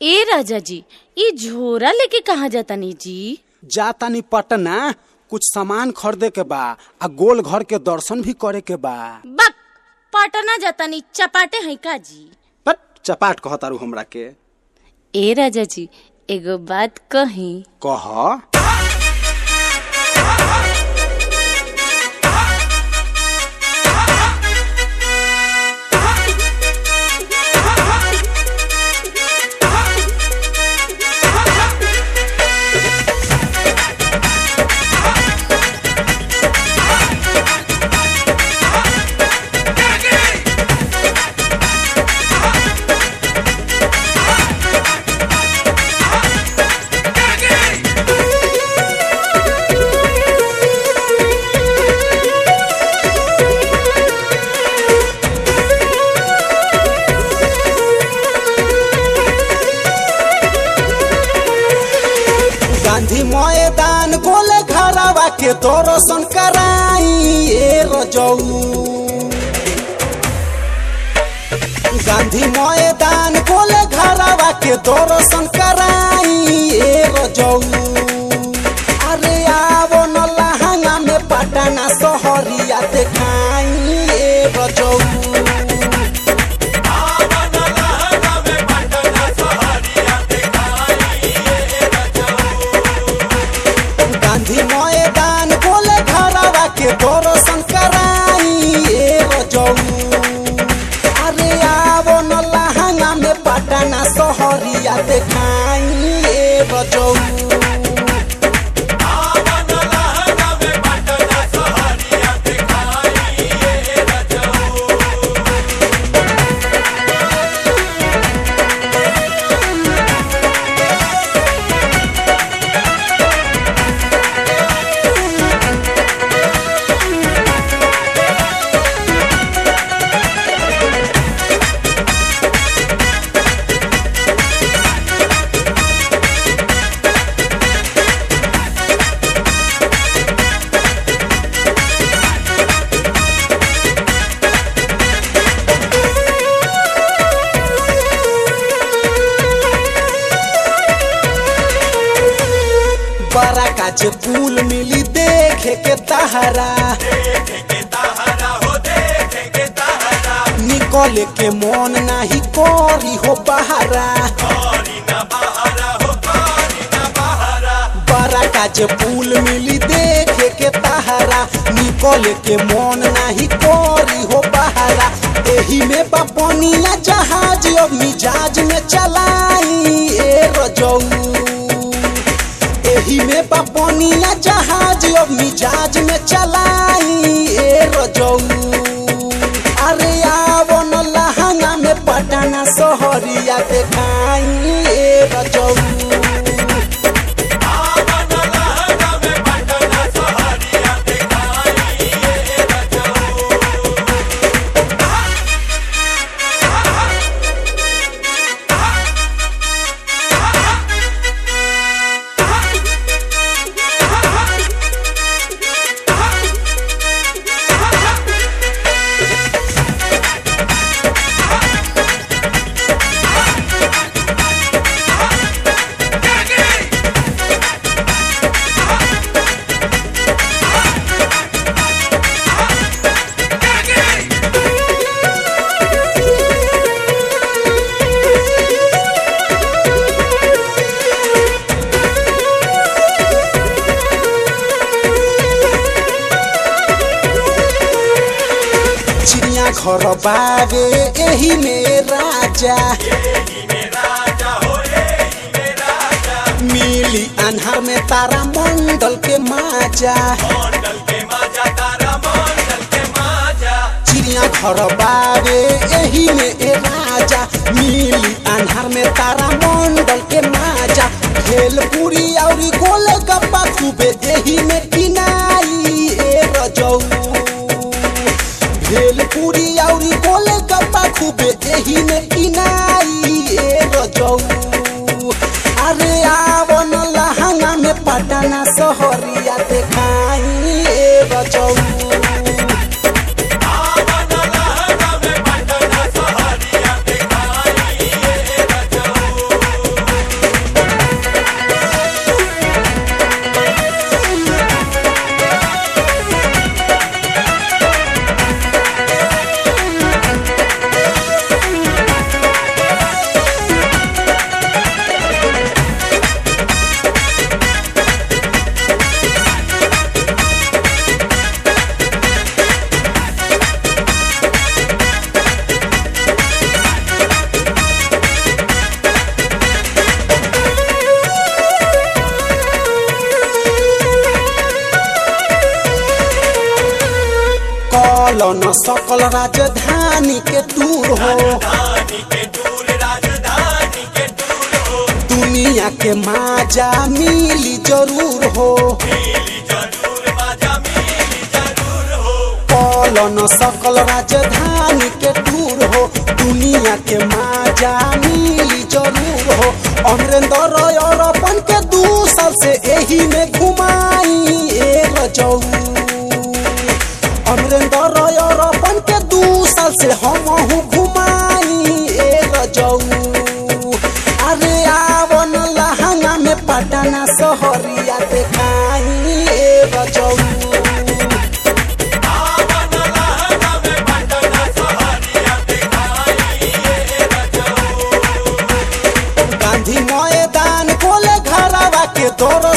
ए राजा जी ई झोरा लेके कहाँ जातानी जी जातानी पटना कुछ सामान खरीदे के बा आ गोल घर के दर्शन भी करे के बा बक पटना जातानी चपाटे हैं का जी पर चपाट कहतारू हमरा के ए राजा जी एगो बात कही कह गांधी मैदान गोले घरवा के दर्शन कराई ए रजऊ गांधी मैदान गोले घरवा के दर्शन कराई ए रजऊ अरे आवो न लहंगा में पटना सहरिया देखाई ए रजऊ गांधी मैदान बोले घरवा के दर्शन कराई ए रजऊ अरे आवो न लहंगा में पटना सहरिया देखाई ए रजऊ बड़ा काचे पुल मिली देखे के तहरा निकले के मन नाही करी हो बहारा बड़ा काचे पुल मिली देखे के तहरा निकले के मन नाही करी हो बहारा एही में बपनिया जहाज अब मिजाज में चलाई ए रजऊ एही में बपनिया जहाज अब मिजाज में चलाई ए रजऊ अरे आवो न लहंगा में पटना सहरिया देखाई ए रजऊ चिड़िया घर बावे एही में राजा मिली अन्हार में तारा मंडल के माजा चिड़िया घर बावे एही में ए राजा मिली अन्हार में तारा मंडल के माजा भेलपुरी और गोले गप्पा खूबे एही में किनाई ए रजऊ भेलपुरी और गोले गप्पा खूबे एही में किनाई ए रजऊ अरे आवो न लहंगा में पटना सहरिया देखाई ए रजऊ न सकल राजधानी के टूर हो दुनिया के माजा मिली जरूर हो कल न सकल राजधानी के टूर हो दुनिया के माजा मिली जरूर हो अमरेंद्र और अपन के दू साल से एही में घुमाई ए रजऊ अमरेंद्र और अपन के दू साल से हम घुमाई ए रजऊ अरे आवन लहंगा में पटना सहरिया देखाई ए रजऊ गांधी मैदान खोले घरवा के दौर